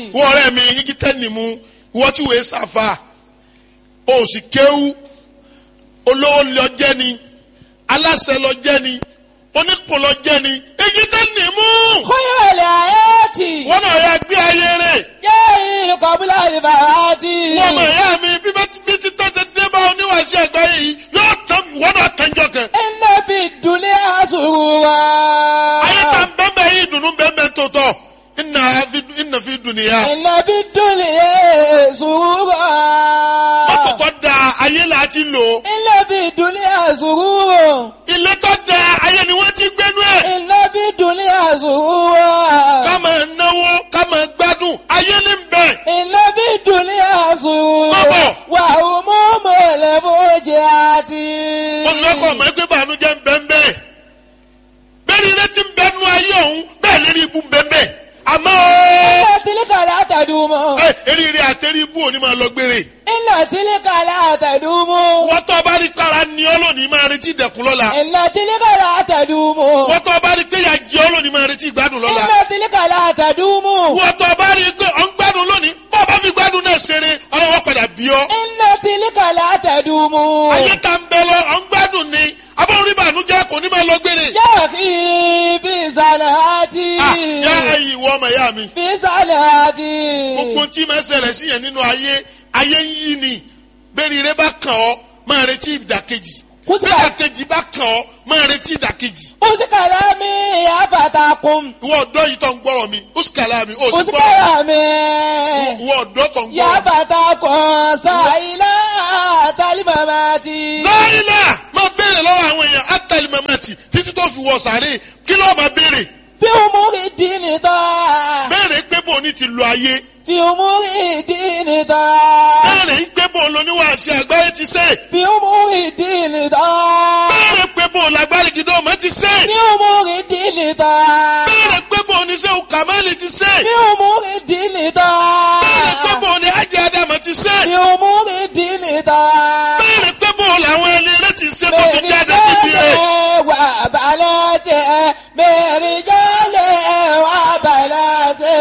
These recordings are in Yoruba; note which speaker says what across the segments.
Speaker 1: wọ́n ọ̀rẹ́ mi igi tẹ́ni mu wọ́n tí wòye sàfà o sì kéwú olówó lọ jẹ́ ni aláṣẹ lọ jẹ́ ni onípò lọ jẹ́ ni igi tẹ́ni mu
Speaker 2: خير الآيات
Speaker 1: wọ́n náà yà gbé ayé rẹ̀
Speaker 2: جاء قبل البعث
Speaker 1: wọ́n mọ̀ ẹ̀yà mi bí bá ti bí ti tọ́ ṣe dé bá oníwàṣẹ àgbáyé yìí yóò tán wọ́n náà tẹ́jọ́ kan
Speaker 2: إن في الدنيا سرورا
Speaker 1: ayé ta ń bẹ́ẹ̀ yìí dùnú bẹ́ẹ̀ tó tọ̀ ìnà fi ìnà fi dùnìyà
Speaker 2: إن في الدنيا سرورا
Speaker 1: mọ́tò tó da ayé là á ti lò
Speaker 2: إن في الدنيا سرورا
Speaker 1: ilé tó da ayé ni wọ́n ti gbénú ẹ̀.
Speaker 2: إن في الدنيا سرورا
Speaker 1: ká máa náwó ká máa gbádùn ayé ní bẹ̀.
Speaker 2: إن في الدنيا سرورا
Speaker 1: Bàbá.
Speaker 2: وهموم الفوجات
Speaker 1: mo sì fẹ́ kọ́ ọmọ ẹgbẹ́ bànújẹ́ ń bẹ́ ń bẹ́ẹ̀. bẹ́ẹ̀ ni ilé ti ń bẹ́ nú ayé ọ̀hún bẹ́ẹ̀ lérí ibú ń bẹ́ ń bẹ́ẹ̀. àmọ́
Speaker 2: إن تلك لا تدوم
Speaker 1: ẹ eríire àtẹrí ibú òní máa lọ gbére.
Speaker 2: إن تلك لا تدوم
Speaker 1: wọ́n tó bá rí kára ní ọ́ lónìí máa retí ìdẹ̀kùn lọ́la.
Speaker 2: إن تلك لا تدوم
Speaker 1: wọ́n tó bá rí pé ìyà jẹ ọ́ lónìí máa retí ìgbádùn lọ́la.
Speaker 2: إن تلك لا تدوم
Speaker 1: wọ́n tó bá rí pé ọ̀ ń gbádùn lónìí bọ́ ọ bá fi gbádùn náà ṣeré ọlọ́wọ́ padà bí ọ́.
Speaker 2: إن تلك لا تدوم
Speaker 1: ayé ta ń bẹ lọ ọ̀ ń gbádùn ni abọ́n rí bànújẹ́ kò ní máa lọ gbére.
Speaker 2: يا أخي بصلاتي
Speaker 1: Ah, yá ẹ̀yin ìwọ ọmọ ìyá mi.
Speaker 2: بصلاتي
Speaker 1: gbogbo tí máa ṣẹlẹ̀ sí yẹn nínú ayé ayé ń yí ni bẹ́ẹ̀ni rẹ bá kàn ọ́ máa retí ìdàkejì
Speaker 2: Kùtìkà.
Speaker 1: bẹ́ẹ̀ ìdàkejì bá kàn ọ́ máa retí ìdàkejì.
Speaker 2: أوس كلامي يا فتاكم
Speaker 1: ìwọ ọ̀dọ́ yìí tó ń gbọ́rọ̀ mi usikala mi ó sì
Speaker 2: أوس
Speaker 1: gbọ́rọ̀
Speaker 2: كلامي
Speaker 1: ìwọ ọ̀dọ́ tó ń
Speaker 2: يا
Speaker 1: gbọ́rọ̀.
Speaker 2: فتاكم سائلا تلمماتي
Speaker 1: sáyìnà máa béèrè lọ́wọ́ àwọn èèyàn átàlí mamati títí tó fi wọ sàárè kí ló máa béèrè
Speaker 2: في أمور الدين طاعة
Speaker 1: béèrè pé bò ní ti lo ayé
Speaker 2: في أمور الدين طاعة
Speaker 1: béèrè pé bò lóníwàásí àgbáyé ti sè
Speaker 2: في أمور الدين طاعة
Speaker 1: béèrè pé bò lágbárí gidi ọmọ ti sè
Speaker 2: في أمور الدين طاعة
Speaker 1: béèrè pé bò ní sẹ́wọ̀n kàmáàlì ti sè.
Speaker 2: في أمور الدين
Speaker 1: Bẹ́ẹ̀ni
Speaker 2: طاعة
Speaker 1: pé bò ní Ájì Ádámù ti ṣe.
Speaker 2: في أمور الدين طاعة
Speaker 1: Bẹ́ẹ̀ni pé bò làwọn ẹni rẹ̀ ti ṣe tó fi jáde síbi rẹ̀.
Speaker 2: وبناته برجاله وبناته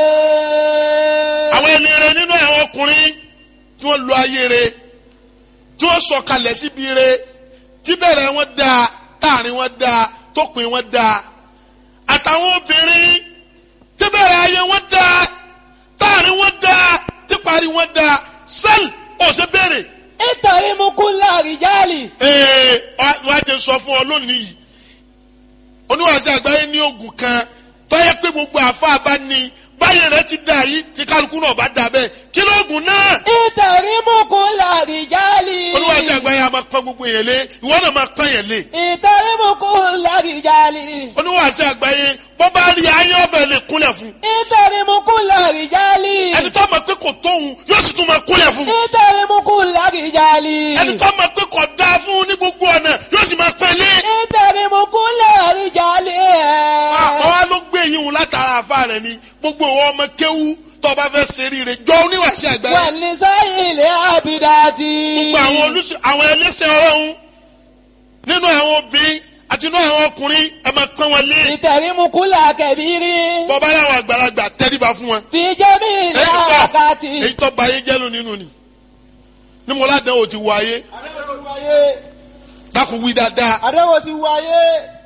Speaker 1: Àwọn ẹni rẹ̀ nínú àwọn ọkùnrin tí wọ́n lo ayé rẹ̀ tí wọ́n sọ̀kalẹ̀ síbi rẹ̀ tí bẹ̀rẹ̀ wọn dáa táàrin wọn dáa tópin wọn dáa. Àtàwọn obìnrin tí bẹ̀rẹ̀ ayé wọn dáa táàrin wọn dáa tí parí wọn dáa. Sẹ́ẹ̀lì ọ̀sẹ̀ bẹ̀rẹ̀.
Speaker 2: اتهم كل رجال
Speaker 1: ee wàá jẹ sọ fún ọ lónìí yìí oníwàásù àgbáyé ní oògùn kan tọ́yẹ pé gbogbo àfa bá ní báyìí rẹ ti dà yìí tí kálukú náà bá dà bẹ́ẹ̀ kí lóògùn náà
Speaker 2: اتهم كل رجال
Speaker 1: oníwàásù àgbáyé a máa pọ́n gbogbo yẹn lé ìwọ náà máa pọ́n yẹn lé
Speaker 2: اتهم كل رجال
Speaker 1: oníwàásù àgbáyé bọ́ bá rí ayé ọ̀fẹ́ lè kúnlẹ̀ fún
Speaker 2: اتهم كل رجال
Speaker 1: ẹni tó mọ̀ pé kò tóun yóò sì tún máa kúnlẹ̀ fún
Speaker 2: اتهم كل رجال
Speaker 1: ẹni tó mọ̀ pé kò dáa fún ní gbogbo ọ̀nà yóò sì máa pẹ́ lé
Speaker 2: اتهم كل رجال
Speaker 1: àwọn wa ló gbé yín wọn látara àfa rẹ ni gbogbo ìwọ ọmọ kéwú tó o bá fẹ́ ṣe rire jọ oníwàásù àgbáyé
Speaker 2: والنساء العابدات
Speaker 1: gbogbo àwọn olùsọ àwọn ẹlẹ́sẹ̀ ọlọ́run nínú àwọn obìnrin àti nínú àwọn ọkùnrin ẹ máa pọ́n wọn lé
Speaker 2: اتهم كل كبير
Speaker 1: bọ́bá láwọn àgbàlagbà tẹ́ríba fún wọn.
Speaker 2: في جميع
Speaker 1: èyí tó
Speaker 2: الحركات
Speaker 1: èyí tó ba ayé jẹ́ ló nínú ni ní mo ládàá o ti wọ ayé
Speaker 3: àdéhùn ti wáyé
Speaker 1: dákun wí dáadáa
Speaker 3: àdéhùn ti wáyé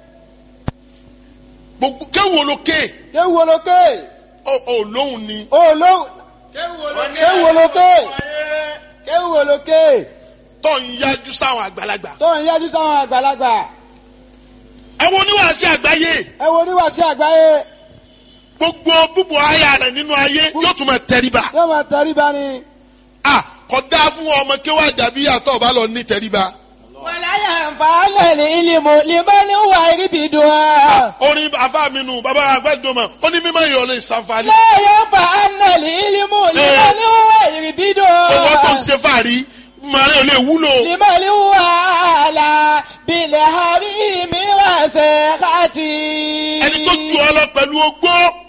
Speaker 1: gbogbo kéwòn olókè
Speaker 3: kéwu olókè
Speaker 1: ò lóhùn ni
Speaker 3: olóhùn kéwu olókè kéwu olókè
Speaker 1: tó ń yájú sáwọn àgbàlagbà.
Speaker 3: tó ń yájú sáwọn àgbàlagbà
Speaker 1: ẹ wo oníwàásí àgbáyé
Speaker 3: ẹ wo oníwàásí àgbáyé
Speaker 1: gbogbo búbu aya rẹ nínú ayé yóò tún máa tẹríba.
Speaker 3: yóò máa tẹríba ni
Speaker 1: a kò dáa fún ọmọ kéwà dàbí àtọ̀ ọba lọ ní tẹríba.
Speaker 2: ولا ينفع العلم لمن هو يربدها
Speaker 1: orin afa mi nù baba agbẹdọmọ ó ní mímọ ìyọlẹ ìsànfàní.
Speaker 2: لا ينفع العلم لمن هو
Speaker 1: owó tó ń
Speaker 2: يربدها
Speaker 1: ṣe fàárí màrí ò lè wúlò.
Speaker 2: لمن هو أعلى بالحريم وسخطي
Speaker 1: ẹni tó ju ọ lọ pẹ̀lú ogbó